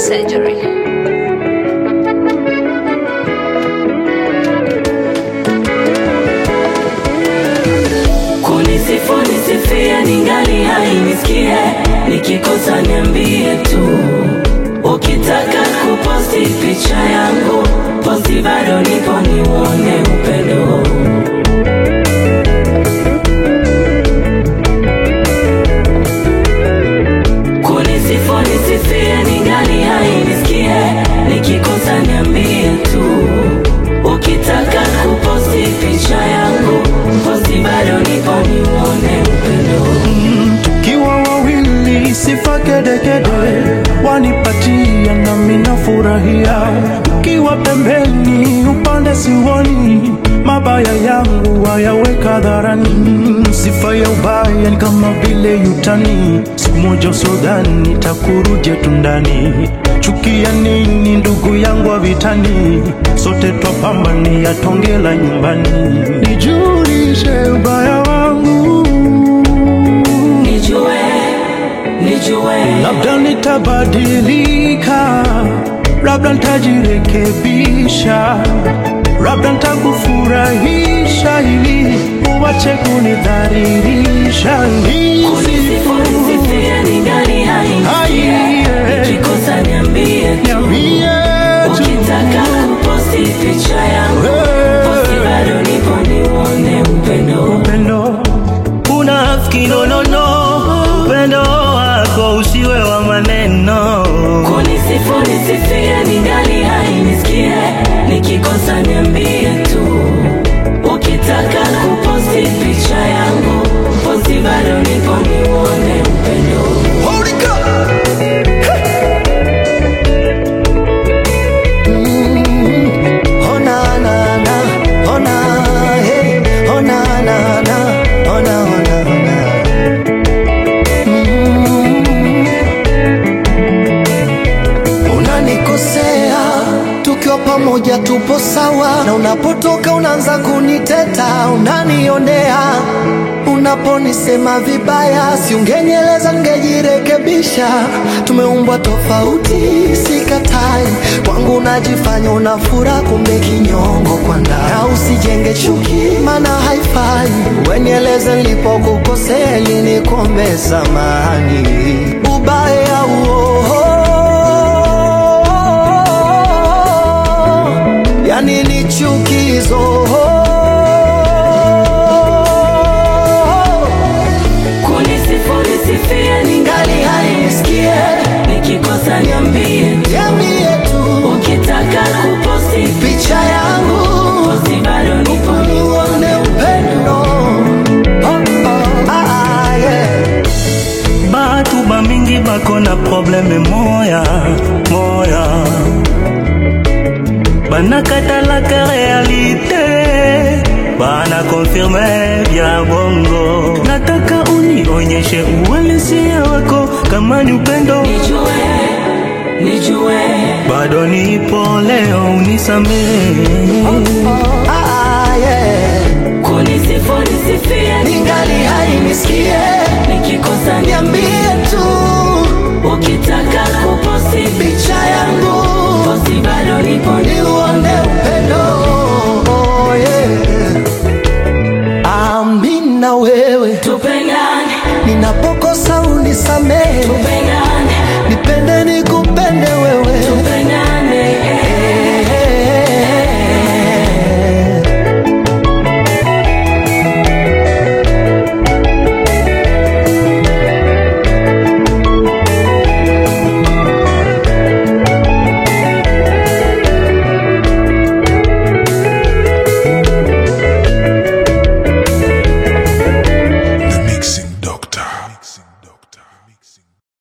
surgery. Kunisifu nisifie ningali hai nisikie, nikikosa niambie tu. Ukitaka kuposti picha yangu, posti bado nipo niuone upendo. Kunisifu nisifie ningali hai nisikie, nikikosa niambie tu. Ukitaka kuposti picha yangu, posti bado nipo niuone upendo. Tukiwa wawili sifa kedekede wanipatia nami nafurahia, ukiwa pembeni upande siwoni, mabaya yangu wayaweka hadharani. Sifa ya ubaya ni kama vile yutani, siku moja usodhani takuruje tundani. Chukia nini ndugu yangu wa vitani, sote twapambania tonge la nyumbani. Nijulishe ubaya wangu Nijue, nijue, labda nitabadilika, labda nitajirekebisha, labda nitakufurahisha ili uwache kunidhalilisha. kunisifu nisifie ningali hai nisikie, Hai, nikikosa niambie tu. Niambie tu. Ukitaka kuposti picha yangu, posti bado nipo niuone upendo. Upendo Unafiki no no no, upendo wako usiwe wa maneno. Kunisifu nisifie ningali hai nisikie, nikikosa niambie tu. Ukitaka kuposti picha yangu, posti bado nipo niuone upendo. Oh na na na, oh na hey, oh na na na, oh na oh na oh na. Mm. Unanikosea tukiwa pamoja tupo sawa, na unapotoka unaanza kuniteta, unanionea unaponisema vibaya, si ungenieleza ningejirekebisha. Tumeumbwa tofauti, sikatai. Kwangu unajifanya una furaha, kumbe kinyongo kwa ndani. Na usijenge chuki, maana haifai. Wenieleze nilipokukosea, ili nikombe samani. Ubaya huo yani ni chukizo Kunisifu nisifie ningali hai nisikie, nikikosa niambie tu. Niambie tu Ukitaka kuposti picha yangu posti bado nipo nione upendo oh, oh, ah, ah, yeah. Batu bamingi bako na probleme moya moya, banakatalaka realite, bana konfirme vya bongo. Nataka unionyeshe uhalisia wako, kama ni upendo Nijue, nijue, bado nipo leo, unisamehe Ah, ah, yeah. kunisifu nisifie ningali hai nisikie nikikosa niambie tu Ukitaka kuposti picha yangu posti bado nipo niuone upendo oh, yeah. Amina wewe tupendane, ninapokosa unisamehe tupendane, nipende